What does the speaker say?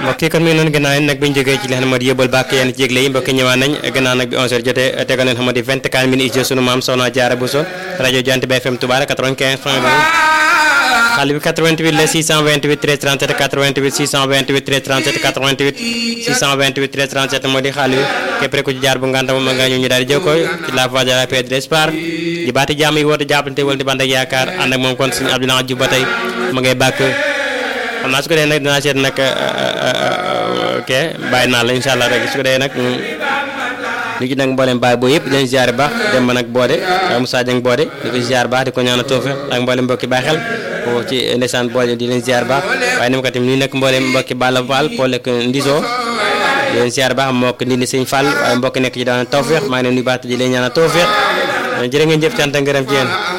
mbokk yi kon mi ngi noonu gannaaw nag bi ñu jógee ci li nga xam ne moo di yóbbal bàkk yenn ci yëgle yi mbokk yi ñëwaat nañ gannaaw nag bi 11h jotee tegal leen xam moo di 24 minutes ijo sunu maam Soxna Jaara Buso rajo Jant bi FM Touba 95 point 2 xale bi 88 la 628 13 37 88 628 13 37 88 628 13 37 moo di xale bi képp rek ku ci jaar bu nganta moom nga ñëw ñu daal di jël ko ci la voie de la paix de l'espoir di baati jàmm yi woote jàppante wala di band ak yaakaar ànd ak moom kon suñu Abdoulaye Diouf ba tey ma ngay bàkk xam naa su ko dee nag dinaa seet nag ok bàyyi naa la incha allah rek su ko dee nag li ci nag mboolem baay boo yëpp dañ ziar baax dem ba nag boode Moussa Dieng boode di ko ziar baax di ko ñaanal toofe ak mboolem mbokki bàyyi xel foofu ci ndeysaan boode di leen ziar baax waaye ni ma ko tamit nii nag mboolem mbokki Balla Fall Paul ak Ndiso di leen ziar baax mbokk ndi ni sëñ Fall waaye mbokki nekk ci daan tawfeex maa ngi leen nuyu baax di leen ñaanal tawfeex jërë ngeen jëf cant ak ngërëm ci yéen